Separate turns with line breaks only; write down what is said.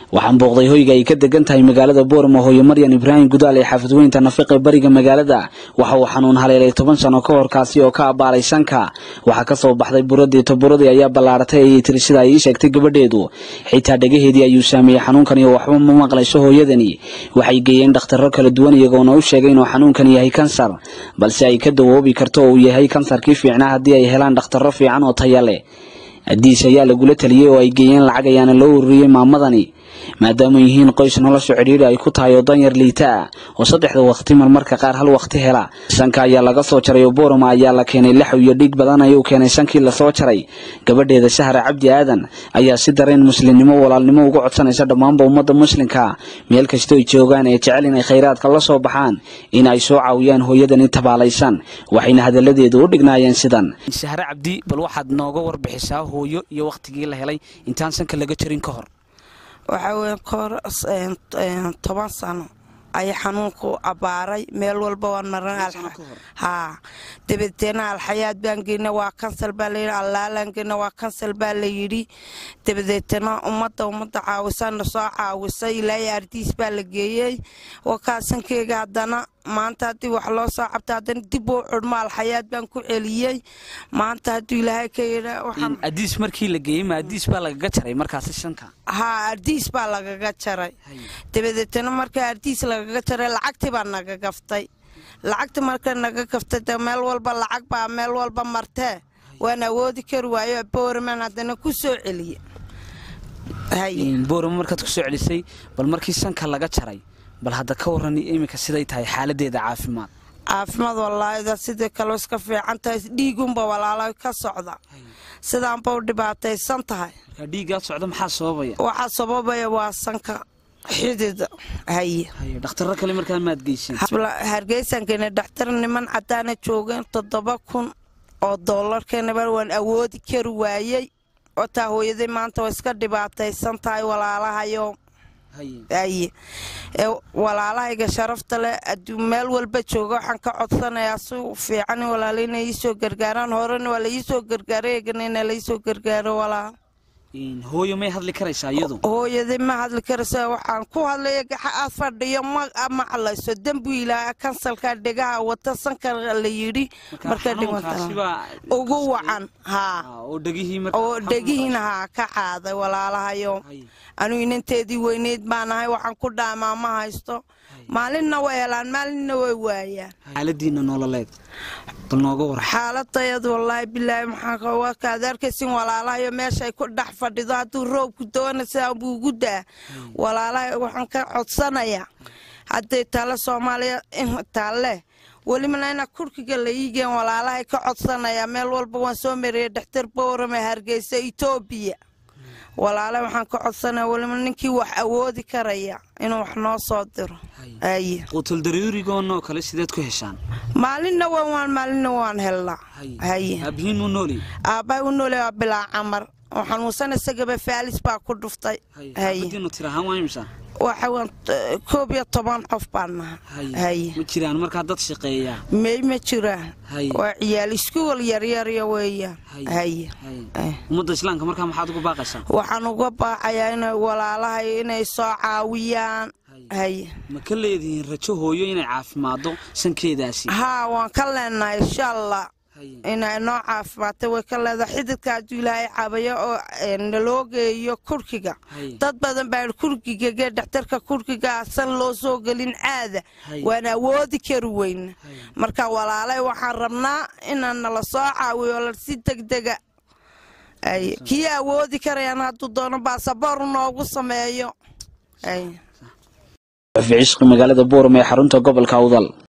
waxaan booqday hoyga ay ka degan tahay magaalada boorama hooyo maryan ibraahim gudaal ee xaafadweynta nafiqe bariga magaalada waxa uu xanuun haleelay toban sano ka hor kaasi oo ka abaalay sanka waxaa kasoo baxday buradii toburadii ayaa ballaaratay ayay tiri sida ay ii sheegtay gabadheedu xitaa dhegaheedii ayuu saameeyey xanuunkan iyo waxba ma maqlayso hooyadani waxay geeyeen dhakhtarro kala duwan iyagoona u sheegay inuu xanuunkan yahay kansar balse ay ka dawoobi karto oo uu yahay kansarkii fiicnaa haddii ay helaan dhakhtarro fiican oo taya leh adiis ayaa lagula taliyey oo ay geeyeen lacag ayaana loo ururiyey maamadani maadaama yihiin qoys nolosha cidhiidhi ay ku tahay oo danyar liita ah oo saddexda waqti marmarka qaar hal waqti hela sanka ayaa laga soo jaray oo boorama ayaa la keenay laxw iyo dhiig badan ayuu keenay sankii lasoo jaray gabadheeda sahra cabdi aadan ayaa si dareen muslimnimo walaalnimo uga codsanaysa dhammaanba ummadda muslimka meel kastoo ay joogaan ee jecel inay khayraadka la soo baxaan in ay soo caawiyaan hooyadani tabaalaysan waxayna hadalladeedu u dhignaayeen sidan sahre cabdi bal waxaad nooga warbixisaa hooyo iyo wakhtigii la helay intaan sanka laga jarin ka hor
waxaa weye kahor toban sano ayaa xanuunku abbaaray meel walba waan maran haa dabadeena alxayaad baan geyna waa kansal baa layidhi allaalaan geyna waa kansal baa la yidhi dabadeetana ummadda ummadda caawisana soo caawisay ilaahay ardiis baa la geeyey wakaasankeyga haddana maanta haddii wax loo soo cabta haddana dib uu cudhmo alxayaad baan ku celiyey maanta hadduu ilaahay ka yidha
adiis markii la geeyey ma adiis baa lagaga jaray markaasi shanka
haa ardiis baa lagaga jaray dabadeetana marka ardiis lagaga jaray lacagtii baa naga gaftay lacagti marka naga gaftay de meel walba lacag baa meel walba martee waan awoodi kari waayo boorman haddana ku soo celiye
boorama markaad ku soo celisay bal markii sanka laga jaray bal hadda ka waran iminka siday tahay xaaladeeda caafimaad
caafimaad walaahida sidii kaloo iska fiican tahay dhiigunba walaalo ka socda sidaanba u dhibaataysan tahay
dhiigaad socda maxaa sababaya
waxaa sababaya waa sanka xidida haye
dhakhtarro kale markaa maad geysan
hargeysankeena dhakhtar niman cadaana joogeen toddoba kun oo doolarkeenaba waan awoodi kari waayey oo taa hooyaday maanta waa iska dhibaataysan tahay walaalahayo aye walaalahayga sharafta leh aduu meel walba jooga waxaan ka codsanayaa si fiican in walaala inay iisoo gargaaraan horena waa laiisoo gargaaray eegana ina laiisoo gargaaro walaal
hooyo may hadli karaysaa iyadu
hooyadii ma hadli karaysa waxaan ku hadlaya gaxa fadhiyo ma maqlayso dembi ilaa kansalka dhegaha wata sanka la yidhi marka ugu wacan haa oo dhegihiina haa ka qaaday walaalahayo anuu inanteedii weyneyd baan ahay waxaan ku dhaamaa ma haysto maalinna way helaan maalinna way waayaan
xaaladiina nololeed bal nooga war
xaaladayadu wallaahi bilaahi maxaa kaad arkaysin walaalahayo meeshay ku dhex fadhido hadduu roobku doona sidaa buu ugu daa walaalahay waxaan ka codsanayaa hadday taale soomaaliya taalle welibana ina kurkiga la iigeen walaalahay ka codsanayaa meel walba waan soo mariyay dhakhtar boorame hargeysa etoobiya walaale waxaan ka codsanaya weliba ninkii wax awoodi karaya inuu wax noo soo diro aye
quutuldaruurigoonoo kale sideed ku heshaan
maalinna waan maalinna waan helnaa haye
aabihiin u nooli
aabbahay u nooli waa bilaa camar oo xanuunsan isagaba faalis baa ku dhuftay
haye tirahaan waa imisa
waxaan koob iyo toban qof baan nahay haye
ma jiraan markaa dad shaqeeyaa
may ma jiraan waa ciyaal iskuwal yaryarya weeyaan haye
ummadda islaamka markaa maxaad uga baaqaysaa
waxaan uga baaqayaa inay walaalahay inay soo caawiyaan haye
ma ka leedihiin rajo hooyo inay caafimaado sankeedaasi
haa waan ka leenahay insha allah inay noo caafimaatay way ka leedahay xididka hadduu ilaahay caabayo oo naloo geeyo kurkiga dad badan baa kurkiga gee dhakhtarka kurkiga san loo soo gelin caada waan awoodi kari weyna marka walaalay waxaan rabnaa inaan nala soo caawiyo si degdega kii awoodi karayaan hadduu doono baasaboor noogu sameeyo
cishqi magaalada boorama ee xarunta gobolka awdal